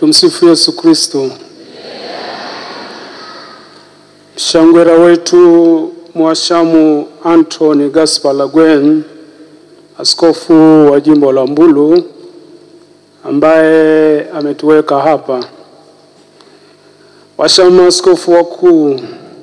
Tumsifu Yesu Kristo. Mshangwera wetu Mwashamu Anthony Gaspar Lagwen, askofu wa jimbo la Mbulu ambaye ametuweka hapa, washamu askofu wakuu,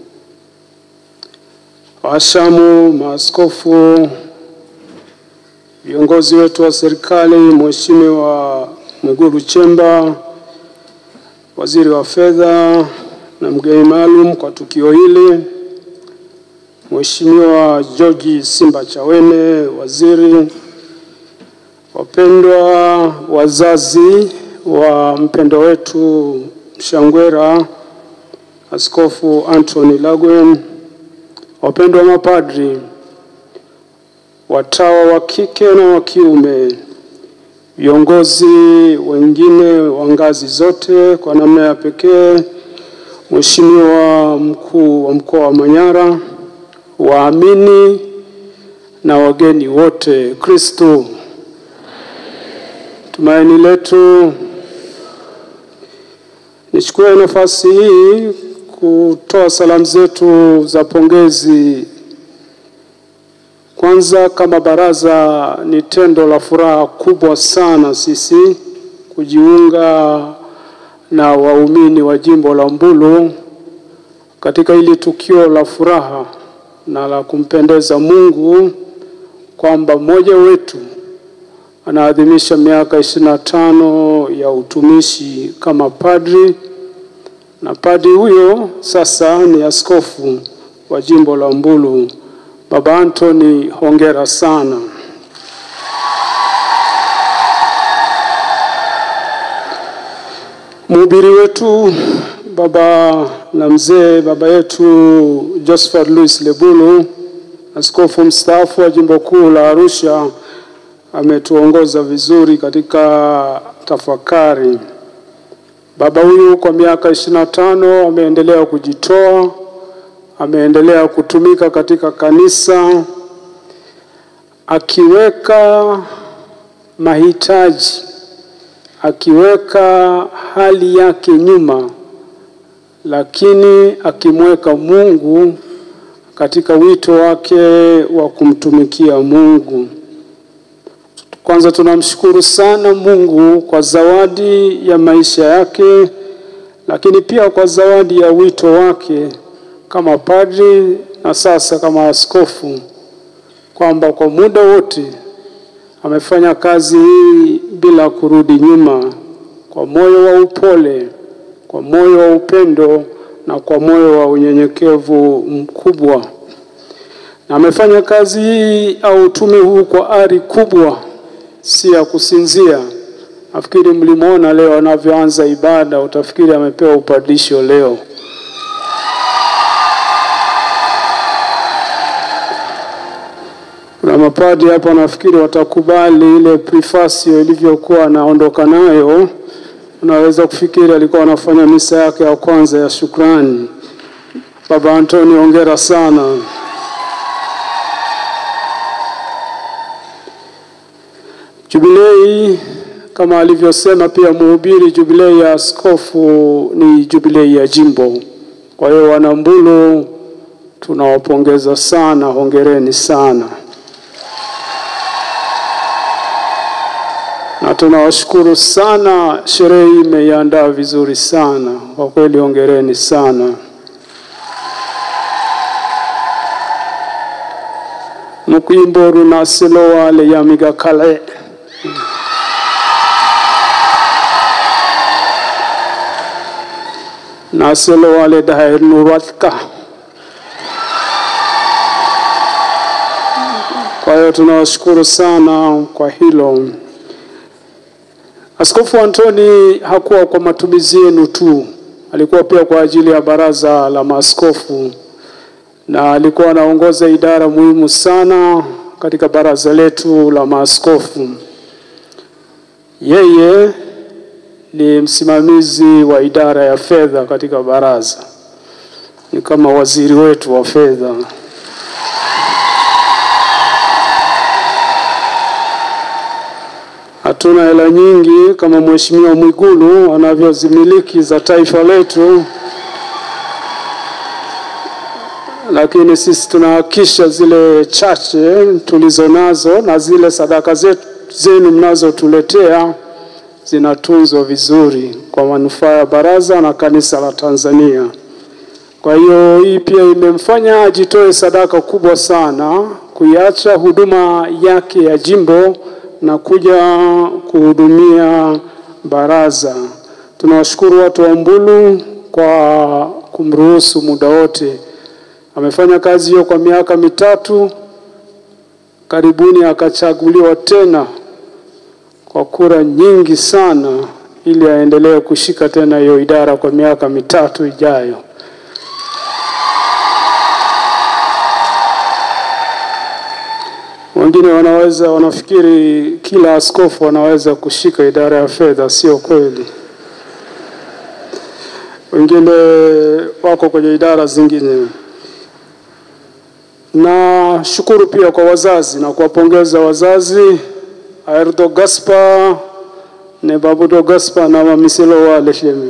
washamu maaskofu, viongozi wetu wa serikali, Mheshimiwa Mwigulu Chemba, waziri wa fedha na mgeni maalum kwa tukio hili, Mheshimiwa George Simba Chawene, waziri, wapendwa wazazi wa mpendo wetu Mshangwera, Askofu Anthony Lagwen, wapendwa mapadri, watawa wa kike na wa kiume, viongozi wengine wa ngazi zote, kwa namna ya pekee Mheshimiwa mkuu wa mkoa wa Manyara, waamini na wageni wote, Kristo tumaini letu. Nichukue nafasi hii kutoa salamu zetu za pongezi. Kwanza, kama baraza, ni tendo la furaha kubwa sana sisi kujiunga na waumini wa jimbo la Mbulu katika hili tukio la furaha na la kumpendeza Mungu kwamba mmoja wetu anaadhimisha miaka ishirini na tano ya utumishi kama padri, na padri huyo sasa ni askofu wa jimbo la Mbulu. Baba Anthony, hongera sana. Mhubiri wetu baba na mzee baba yetu Josephat Louis Lebulu, askofu mstaafu wa jimbo kuu la Arusha, ametuongoza vizuri katika tafakari. Baba huyu kwa miaka ishirini na tano ameendelea kujitoa, ameendelea kutumika katika kanisa akiweka mahitaji akiweka hali yake nyuma, lakini akimweka Mungu katika wito wake wa kumtumikia Mungu. Kwanza tunamshukuru sana Mungu kwa zawadi ya maisha yake, lakini pia kwa zawadi ya wito wake kama padri na sasa kama askofu, kwamba kwa muda wote amefanya kazi hii bila kurudi nyuma, kwa moyo wa upole, kwa moyo wa upendo na kwa moyo wa unyenyekevu mkubwa, na amefanya kazi hii au utume huu kwa ari kubwa, si ya kusinzia. Nafikiri mlimwona leo anavyoanza ibada, utafikiri amepewa upadisho leo. Kuna mapadri hapa nafikiri watakubali ile prefasio ilivyokuwa anaondoka nayo. Unaweza kufikiri alikuwa anafanya misa yake ya kwanza ya shukrani. Baba Antoni, hongera sana. Jubilei kama alivyosema pia mhubiri, jubilei ya askofu ni jubilei ya jimbo. Kwa hiyo Wanambulu tunawapongeza sana, hongereni sana. na tunawashukuru sana. Sherehe hii imeiandaa vizuri sana kwa kweli, hongereni sana. mukwimbo runasilo wale yamiga kale nasilo wale daher nurwatka. Kwa hiyo tunawashukuru sana kwa hilo. Askofu Antoni hakuwa kwa matumizi yenu tu, alikuwa pia kwa ajili ya baraza la maaskofu, na alikuwa anaongoza idara muhimu sana katika baraza letu la maaskofu. Yeye ni msimamizi wa idara ya fedha katika baraza, ni kama waziri wetu wa fedha. hatuna hela nyingi kama Mheshimiwa Mwigulu anavyozimiliki za taifa letu, lakini sisi tunahakisha zile chache tulizo nazo na zile sadaka zetu zenu mnazotuletea zinatunzwa vizuri kwa manufaa ya baraza na kanisa la Tanzania. Kwa hiyo hii pia imemfanya ajitoe sadaka kubwa sana kuiacha huduma yake ya jimbo na kuja kuhudumia baraza. Tunawashukuru watu wa Mbulu kwa kumruhusu muda wote. Amefanya kazi hiyo kwa miaka mitatu, karibuni akachaguliwa tena kwa kura nyingi sana, ili aendelee kushika tena hiyo idara kwa miaka mitatu ijayo. Wengine wanaweza wanafikiri kila askofu anaweza kushika idara ya fedha. Sio kweli. Wengine wako kwenye idara zingine. Na shukuru pia kwa wazazi na kuwapongeza wazazi Aerdo Gaspar ne Babudo Gaspar na Mamiselo wa Leshemi.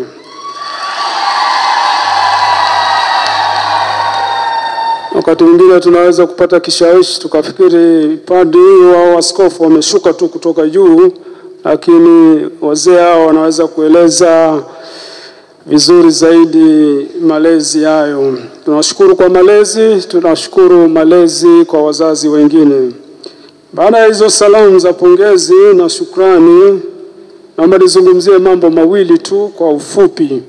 Wakati mwingine tunaweza kupata kishawishi tukafikiri padri au askofu wameshuka tu kutoka juu, lakini wazee hao wanaweza kueleza vizuri zaidi malezi hayo. Tunashukuru kwa malezi, tunashukuru malezi kwa wazazi wengine. Baada ya hizo salamu za pongezi na shukrani, naomba nizungumzie mambo mawili tu kwa ufupi.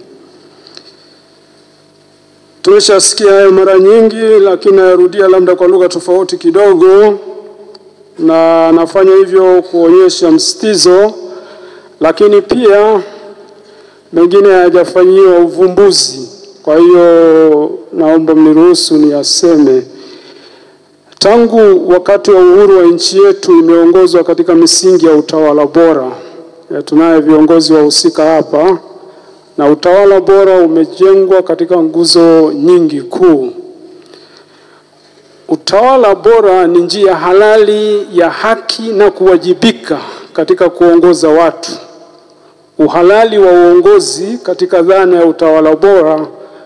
Tumeshasikia hayo mara nyingi, lakini nayarudia labda kwa lugha tofauti kidogo, na nafanya hivyo kuonyesha msitizo, lakini pia mengine hayajafanyiwa uvumbuzi. Kwa hiyo naomba mniruhusu niyaseme. Tangu wakati wa uhuru wa nchi yetu imeongozwa katika misingi ya utawala bora. Ya tunaye viongozi wahusika hapa na utawala bora umejengwa katika nguzo nyingi kuu. Utawala bora ni njia halali ya haki na kuwajibika katika kuongoza watu. Uhalali wa uongozi katika dhana ya utawala bora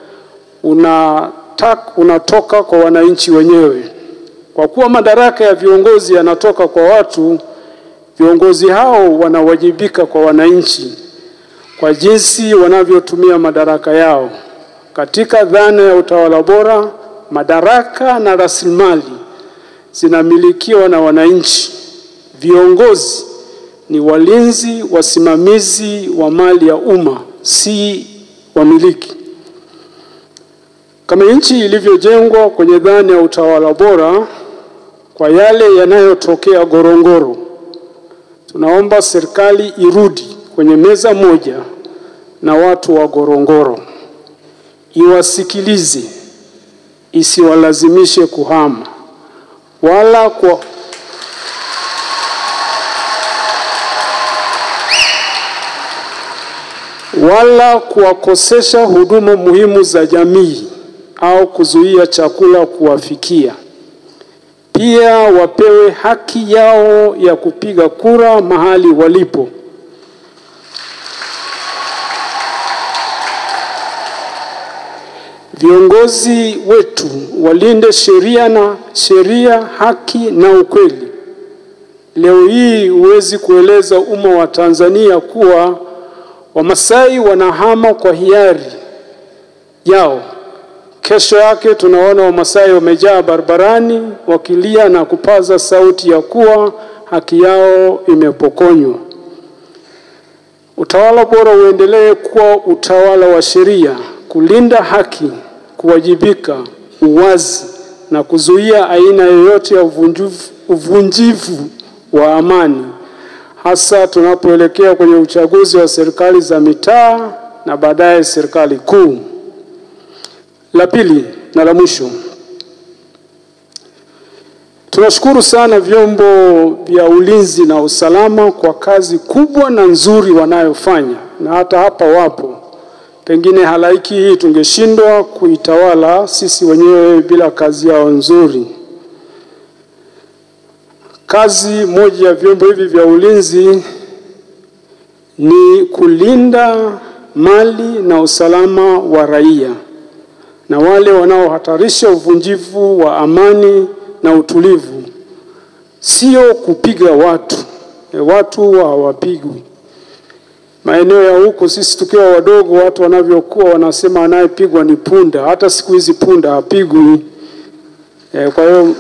unatak, unatoka kwa wananchi wenyewe. Kwa kuwa madaraka ya viongozi yanatoka kwa watu, viongozi hao wanawajibika kwa wananchi kwa jinsi wanavyotumia madaraka yao. Katika dhana ya utawala bora, madaraka na rasilimali zinamilikiwa na wananchi. Viongozi ni walinzi, wasimamizi wa mali ya umma, si wamiliki. Kama nchi ilivyojengwa kwenye dhana ya utawala bora, kwa yale yanayotokea Ngorongoro, tunaomba serikali irudi kwenye meza moja na watu wa Ngorongoro, iwasikilize, isiwalazimishe kuhama wala kwa wala kuwakosesha huduma muhimu za jamii au kuzuia chakula kuwafikia. Pia wapewe haki yao ya kupiga kura mahali walipo. Viongozi wetu walinde sheria na sheria, haki na ukweli. Leo hii huwezi kueleza umma wa Tanzania kuwa Wamasai wanahama kwa hiari yao. Kesho yake tunaona Wamasai wamejaa barabarani wakilia na kupaza sauti ya kuwa haki yao imepokonywa. Utawala bora uendelee kuwa utawala wa sheria, kulinda haki, kuwajibika, uwazi na kuzuia aina yoyote ya uvunjivu, uvunjivu wa amani hasa tunapoelekea kwenye uchaguzi wa serikali za mitaa na baadaye serikali kuu. La pili na la mwisho, tunashukuru sana vyombo vya ulinzi na usalama kwa kazi kubwa na nzuri wanayofanya, na hata hapa wapo. Pengine halaiki hii tungeshindwa kuitawala sisi wenyewe bila kazi yao nzuri. Kazi moja ya vyombo hivi vya ulinzi ni kulinda mali na usalama wa raia na wale wanaohatarisha uvunjivu wa amani na utulivu, sio kupiga watu. E, watu hawapigwi. Maeneo ya huko sisi tukiwa wadogo, watu wanavyokuwa wanasema anayepigwa ni punda. Hata siku hizi punda hapigwi. E, kwa hiyo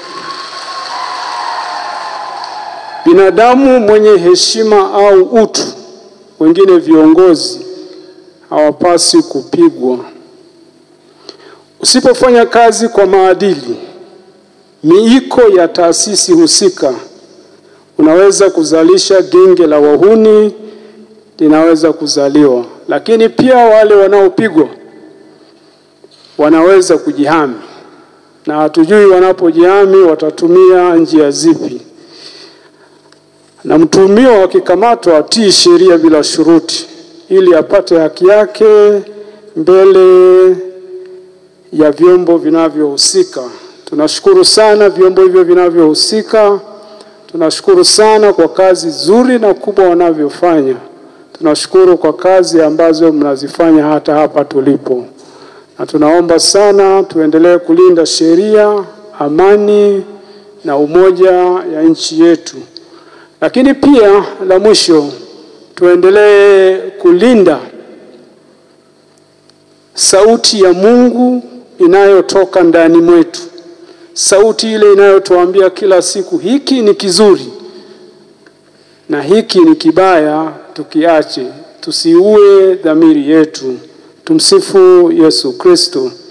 binadamu mwenye heshima au utu, wengine viongozi hawapasi kupigwa. Usipofanya kazi kwa maadili, miiko ya taasisi husika, unaweza kuzalisha genge la wahuni linaweza kuzaliwa, lakini pia wale wanaopigwa wanaweza kujihami, na hatujui wanapojihami watatumia njia zipi. Na mtuhumiwa akikamatwa atii sheria bila shuruti, ili apate haki yake mbele ya vyombo vinavyohusika. Tunashukuru sana vyombo hivyo vinavyohusika, tunashukuru sana kwa kazi nzuri na kubwa wanavyofanya. Tunashukuru kwa kazi ambazo mnazifanya hata hapa tulipo, na tunaomba sana tuendelee kulinda sheria, amani na umoja ya nchi yetu. Lakini pia la mwisho, tuendelee kulinda sauti ya Mungu inayotoka ndani mwetu, sauti ile inayotuambia kila siku hiki ni kizuri na hiki ni kibaya, tukiache, tusiue dhamiri yetu. Tumsifu Yesu Kristo.